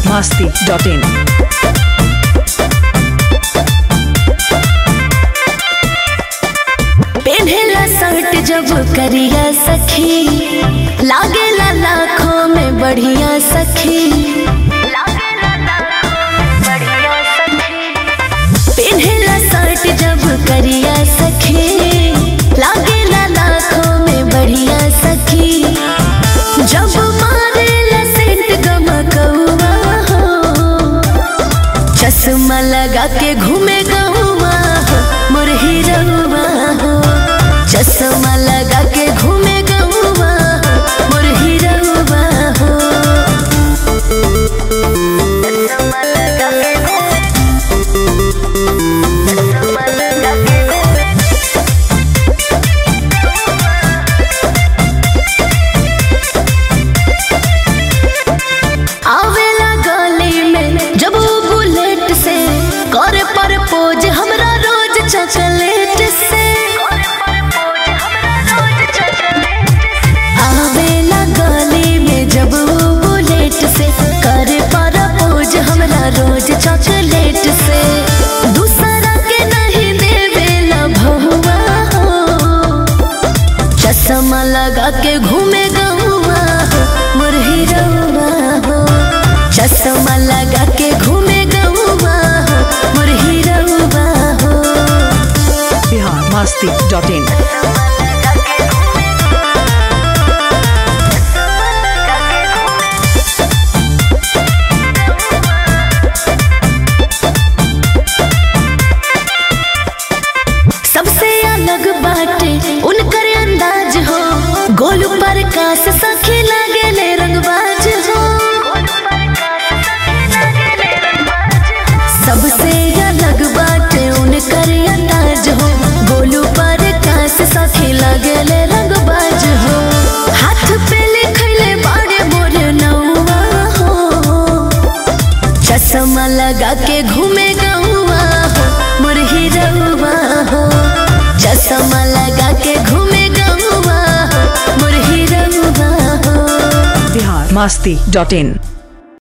masti.in. पेन्हेला shirt जब करिया सखी लागेला लाखों में बढ़िया सखी पेन्हेला शर्ट जब करिया सखी लागेला लाखों में बढ़िया सखी जब मारेला सेंट गमकौआ हो चश्मा लगा के घूमे गौवा हो मुरही रउआ हो चश्मा लगा के घूमे गौवा हो मुरही रउआ हो चश्मा लगा के घूमे- चश्मा लगा के घूमे आवेला गली में जब वो बुलेट से करे पर पोज हमरा रोज चॉकलेट से आवेला गली में जब वो बुलेट से करे पर पोज हमरा रोज चॉकलेट से दूसरा के नहीं देवेला भहुआ हो चश्मा लगा के घूमे गौवा हो मुरही रउआ हो चश्मा लगा के घूमे गौवा हो मुरही रउआ हो Bihar masti.in. सबसे अलग बाटे उनकर अंदाज हो गोलू पर कास सखे लागेले रंगबाज हो सबसे अलग बाटे उनकर अंदाज हो गोलू पर कास सखे लागेले रंगबाज हो हाथ पे लिखले बाड़े मोर नौवा हो चश्मा लगा के घूमे गौवा हो मुरही रउआ हो चश्मा लगा के घूमे गौवा हो मुरही रउआ हो Bihar masti.in.